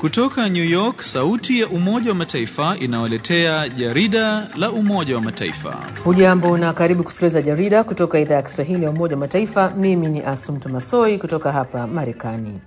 Kutoka New York, sauti ya Umoja wa Mataifa inawaletea jarida la Umoja wa Mataifa. Hujambo na karibu kusikiliza jarida kutoka idhaa ya Kiswahili ya Umoja wa Mataifa. Mimi ni Asumta Masoi kutoka hapa Marekani.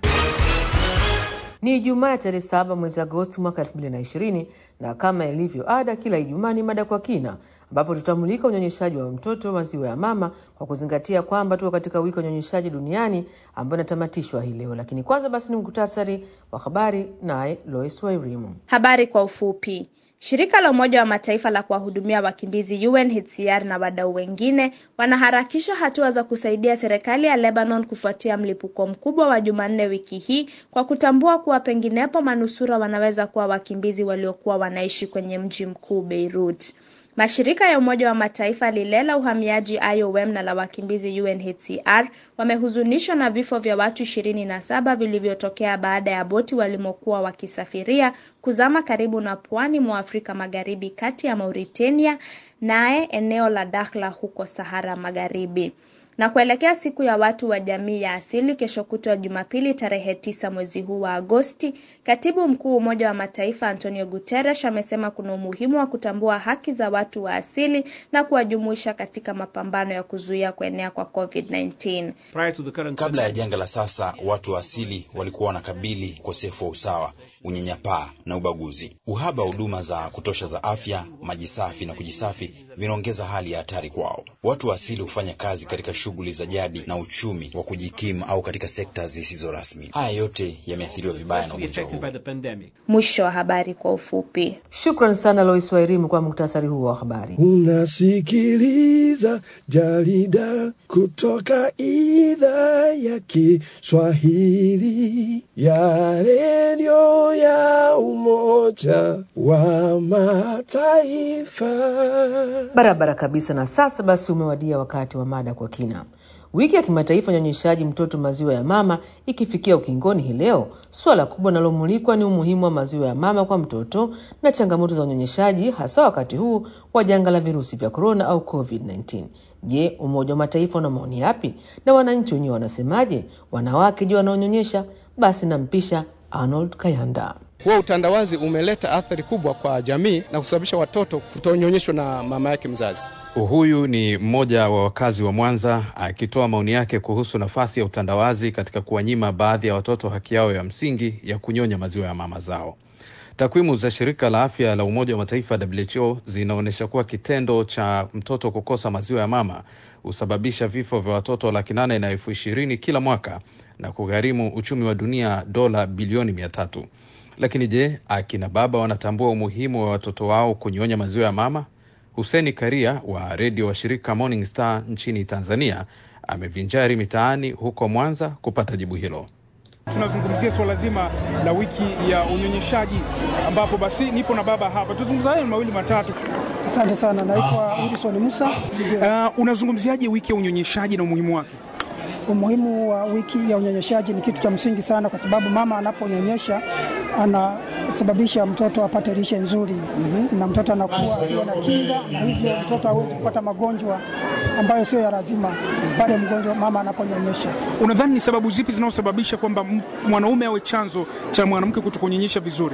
Ni Ijumaa ya tarehe saba mwezi Agosti mwaka elfu mbili na ishirini na kama ilivyo ada, kila Ijumaa ni mada kwa kina, ambapo tutamulika unyonyeshaji wa mtoto maziwa ya mama kwa kuzingatia kwamba tuko katika wiki ya unyonyeshaji duniani ambayo inatamatishwa hii leo. Lakini kwanza basi ni muktasari wa habari, naye Lois Wairimu. Habari kwa ufupi. Shirika la Umoja wa Mataifa la kuwahudumia wakimbizi UNHCR na wadau wengine wanaharakisha hatua za kusaidia serikali ya Lebanon kufuatia mlipuko mkubwa wa Jumanne wiki hii kwa kutambua kuwa penginepo manusura wanaweza kuwa wakimbizi waliokuwa wanaishi kwenye mji mkuu Beirut. Mashirika ya Umoja wa Mataifa lile la uhamiaji IOM na la wakimbizi UNHCR wamehuzunishwa na vifo vya watu ishirini na saba vilivyotokea baada ya boti walimokuwa wakisafiria kuzama karibu na pwani mwa Afrika Magharibi kati ya Mauritania naye eneo la Dakhla huko Sahara Magharibi na kuelekea siku ya watu wa jamii ya asili kesho kutwa Jumapili tarehe tisa mwezi huu wa Agosti, katibu mkuu Umoja wa Mataifa Antonio Guterres amesema kuna umuhimu wa kutambua haki za watu wa asili na kuwajumuisha katika mapambano ya kuzuia kuenea kwa COVID-19. Kabla ya janga la sasa, watu wa asili walikuwa wanakabili ukosefu wa usawa, unyanyapaa na ubaguzi. Uhaba wa huduma za kutosha za afya, maji safi na kujisafi vinaongeza hali ya hatari kwao. Watu wa asili hufanya kazi katika shughuli za jadi na uchumi wa kujikimu au katika sekta zisizo rasmi. Haya yote yameathiriwa vibaya na ugonjwa huu. Mwisho wa habari kwa ufupi. Shukran sana Lois Wairimu kwa muktasari huo wa habari. Unasikiliza jarida kutoka idhaa ya Kiswahili ya redio ya Umoja wa Mataifa. Barabara kabisa. Na sasa basi, umewadia wakati wa mada kwa kina. Wiki ya kimataifa unyonyeshaji mtoto maziwa ya mama ikifikia ukingoni hii leo, suala kubwa linalomulikwa ni umuhimu wa maziwa ya mama kwa mtoto na changamoto za unyonyeshaji, hasa wakati huu wa janga la virusi vya korona au COVID-19. Je, Umoja wa Mataifa una maoni yapi na wananchi wenyewe wanasemaje? Wanawake je, wanaonyonyesha? Basi nampisha Arnold Kayanda. Huo utandawazi umeleta athari kubwa kwa jamii na kusababisha watoto kutonyonyeshwa na mama yake mzazi. Huyu ni mmoja wa wakazi wa Mwanza akitoa maoni yake kuhusu nafasi ya utandawazi katika kuwanyima baadhi ya watoto haki yao ya msingi ya kunyonya maziwa ya mama zao. Takwimu za shirika la afya la Umoja wa Mataifa WHO zinaonyesha kuwa kitendo cha mtoto kukosa maziwa ya mama husababisha vifo vya watoto laki nane na elfu ishirini kila mwaka na kugharimu uchumi wa dunia dola bilioni mia tatu. Lakini je, akina baba wanatambua umuhimu wa watoto wao kunyonya maziwa ya mama? Huseni Karia wa redio wa shirika Morning Star nchini Tanzania amevinjari mitaani huko Mwanza kupata jibu hilo. Tunazungumzia suala zima la wiki ya unyonyeshaji, ambapo basi nipo na baba hapa, tuzungumza hayo mawili matatu. Asante sana, naitwa Wilson Musa. Uh, unazungumziaje wiki ya unyonyeshaji na umuhimu wake? Umuhimu wa wiki ya unyonyeshaji ni kitu cha msingi sana, kwa sababu mama anaponyonyesha anasababisha mtoto apate lishe nzuri mm -hmm. na mtoto anakuwa akiwa na kinga, na hivyo mtoto hawezi kupata magonjwa ambayo sio ya lazima pale mgonjwa mama anaponyonyesha. Unadhani ni sababu zipi zinazosababisha kwamba mwanaume awe chanzo cha mwanamke kutokunyonyesha vizuri?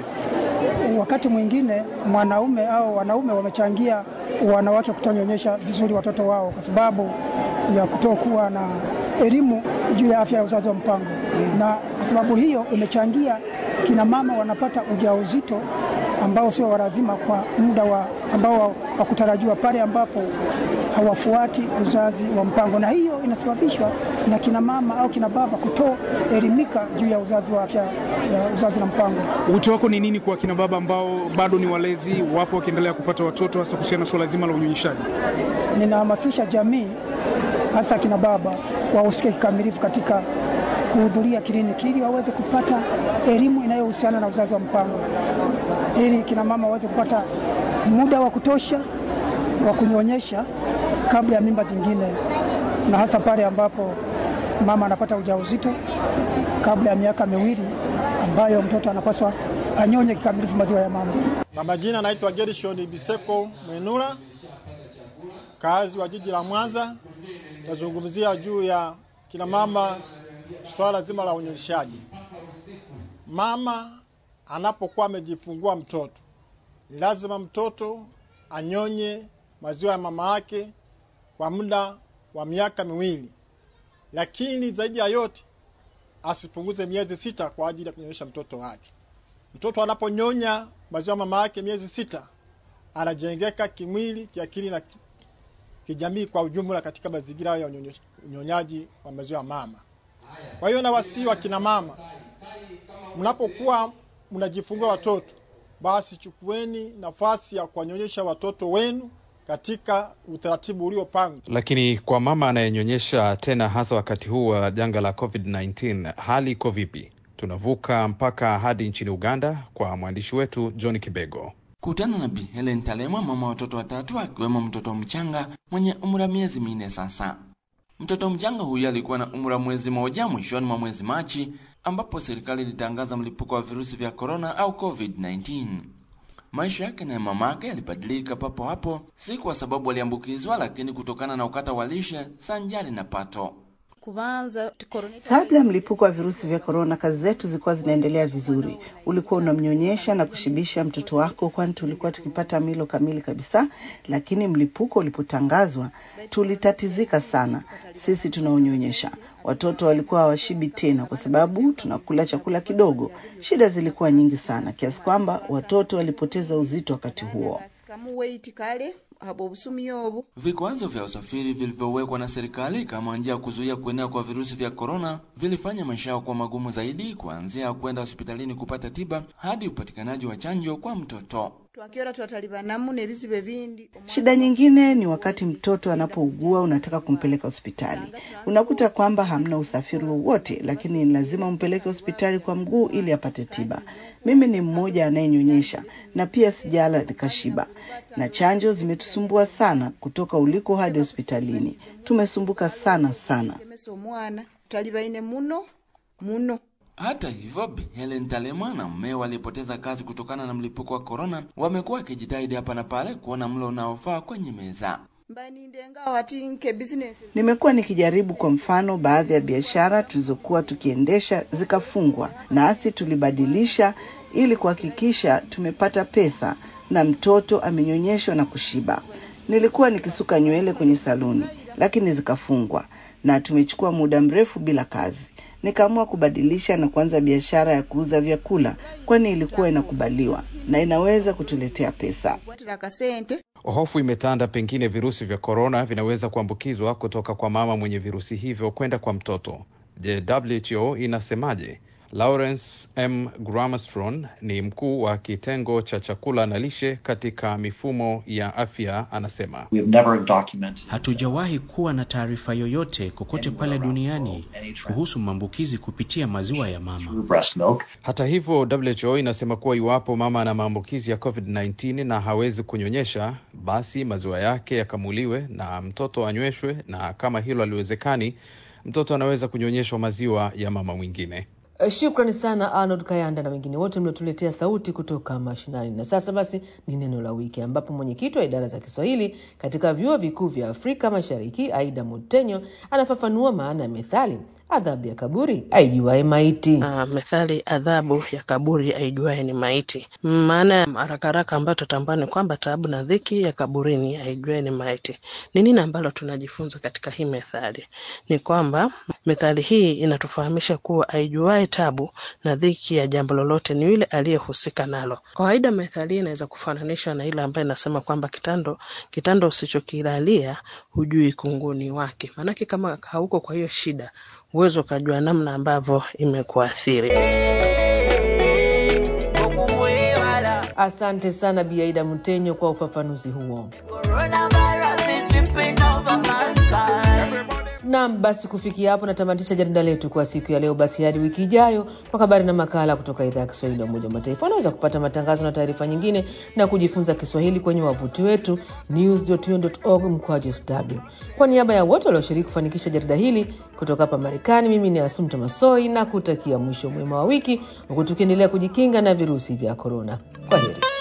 Wakati mwingine mwanaume au wanaume wamechangia wanawake kutonyonyesha vizuri watoto wao kwa sababu ya kutokuwa na elimu juu ya afya ya uzazi wa mpango mm. na kwa sababu hiyo imechangia kina mama wanapata ujauzito ambao sio walazima kwa muda wa ambao wa kutarajiwa pale ambapo hawafuati uzazi wa mpango, na hiyo inasababishwa na kina mama au kina baba kutoelimika juu ya uzazi wa afya ya uzazi na mpango. Wito wako ni nini kwa kina baba ambao bado ni walezi, wapo wakiendelea kupata watoto, hasa kuhusiana na suala zima la unyonyeshaji? Ninahamasisha jamii, hasa kina baba wahusike kikamilifu katika kuhudhuria kliniki ili waweze kupata elimu inayohusiana na uzazi wa mpango, ili kina mama waweze kupata muda wa kutosha wa kunyonyesha kabla ya mimba zingine, na hasa pale ambapo mama anapata ujauzito kabla ya miaka miwili ambayo mtoto anapaswa anyonye kikamilifu maziwa ya mama. Kwa majina naitwa Gershon Biseko Mwenula, kazi wa jiji la Mwanza. Tazungumzia juu ya kina mama swala zima la unyonyeshaji. Mama anapokuwa amejifungua mtoto, ni lazima mtoto anyonye maziwa ya mama yake kwa muda wa miaka miwili, lakini zaidi ya yote asipunguze miezi sita kwa ajili ya kunyonyesha mtoto wake. Mtoto anaponyonya maziwa ya mama yake miezi sita, anajengeka kimwili, kiakili na ki- kijamii kwa ujumla katika mazingira ya unyonye- unyonyaji wa maziwa ya mama. Kwa hiyo nawasihi wakina mama, mnapokuwa mnajifungua watoto, basi chukueni nafasi ya kuwanyonyesha watoto wenu katika utaratibu uliopangwa. Lakini kwa mama anayenyonyesha tena, hasa wakati huu wa janga la COVID-19, hali iko vipi? Tunavuka mpaka hadi nchini Uganda kwa mwandishi wetu John Kibego. Kutana na Bi Helen Talemwa, mama wa watoto watatu, akiwemo mtoto mchanga mwenye umri wa miezi minne sasa. Mtoto mchanga huyu alikuwa na umri wa mwezi mmoja mwishoni mwa mwezi Machi, ambapo serikali ilitangaza mlipuko wa virusi vya korona au COVID-19. Maisha yake na ya mamake yalibadilika papo hapo, si kwa sababu aliambukizwa, lakini kutokana na ukata wa lishe sanjari na pato. kubanza Kabla ya mlipuko wa virusi vya korona, kazi zetu zilikuwa zinaendelea vizuri. Ulikuwa unamnyonyesha na kushibisha mtoto wako, kwani tulikuwa tukipata milo kamili kabisa. Lakini mlipuko ulipotangazwa, tulitatizika sana. Sisi tunaonyonyesha watoto walikuwa hawashibi tena, kwa sababu tunakula chakula kidogo. Shida zilikuwa nyingi sana, kiasi kwamba watoto walipoteza uzito wakati huo. kamu weight kale abo obusumi obu Vikwazo vya usafiri vilivyowekwa na serikali kama njia ya kuzuia kuenea kwa virusi vya korona vilifanya maisha yao kuwa magumu zaidi, kuanzia kwenda hospitalini kupata tiba hadi upatikanaji wa chanjo kwa mtoto. twakiora twatalibanamu n'ebizibu ebindi Shida nyingine ni wakati mtoto anapougua, unataka kumpeleka hospitali, unakuta kwamba hamna usafiri wowote, lakini ni lazima umpeleke hospitali kwa mguu ili apate tiba. Mimi ni mmoja anayenyonyesha na pia sijala nikashiba, na chanjo zimetusumbua sana, kutoka uliko hadi hospitalini. Tumesumbuka sana sana. temesa omwana talibaine muno muno Hata hivyo, Bi Helen Talema na mmeo walipoteza kazi kutokana na mlipuko wa korona wamekuwa wakijitahidi hapa na pale kuona mlo unaofaa kwenye meza. mbanindenga wati nke business Nimekuwa nikijaribu, kwa mfano, baadhi ya biashara tulizokuwa tukiendesha zikafungwa, nasi tulibadilisha ili kuhakikisha tumepata pesa na mtoto amenyonyeshwa na kushiba. Nilikuwa nikisuka nywele kwenye saluni, lakini zikafungwa na tumechukua muda mrefu bila kazi. Nikaamua kubadilisha na kuanza biashara ya kuuza vyakula, kwani ilikuwa inakubaliwa na inaweza kutuletea pesa. kwatira akasente Hofu imetanda, pengine virusi vya korona vinaweza kuambukizwa kutoka kwa mama mwenye virusi hivyo kwenda kwa mtoto. Je, WHO inasemaje? Lawrence M. Gramastron ni mkuu wa kitengo cha chakula na lishe katika mifumo ya afya, anasema Hatujawahi kuwa na taarifa yoyote kokote pale duniani kuhusu maambukizi kupitia maziwa ya mama. Hata hivyo, WHO inasema kuwa iwapo mama ana maambukizi ya COVID-19 na hawezi kunyonyesha, basi maziwa yake yakamuliwe na mtoto anyweshwe, na kama hilo haliwezekani, mtoto anaweza kunyonyeshwa maziwa ya mama mwingine. Eh, Shukrani sana Arnold Kayanda na wengine wote mliotuletea sauti kutoka mashinani. Na sasa basi ni neno la wiki, ambapo mwenyekiti wa idara za Kiswahili katika vyuo vikuu vya Afrika Mashariki Aida Mutenyo anafafanua maana ya methali adhabu ya kaburi aijuae maiti. Uh, methali adhabu ya kaburi aijuaye ni maiti. Maana ya haraka haraka ambayo tutambua ni kwamba taabu na dhiki ya kaburini aijuaye ni maiti. Ni nini ambalo tunajifunza katika hii methali? Ni kwamba methali hii inatufahamisha kuwa aijuaye tabu na dhiki ya jambo lolote ni yule aliyehusika nalo. Kawaida methali hii inaweza kufananishwa na ile ambayo inasema kwamba kitando kitando usichokilalia hujui kunguni wake. Maanake kama hauko kwa hiyo shida huwezi ukajua namna ambavyo imekuathiri. Asante sana Bi Aida Mutenyo kwa ufafanuzi huo. Naam, basi kufikia hapo natamatisha jarida letu kwa siku ya leo. Basi hadi wiki ijayo kwa habari na makala kutoka idhaa ya Kiswahili ya Umoja wa Mataifa. Unaweza kupata matangazo na taarifa nyingine na kujifunza Kiswahili kwenye wavuti wetu news.un.org mkwaju sw. Kwa niaba ya wote walioshiriki kufanikisha jarida hili kutoka hapa Marekani, mimi ni Asumta Masoi na kutakia mwisho mwema wa wiki huku tukiendelea kujikinga na virusi vya korona. Kwa heri.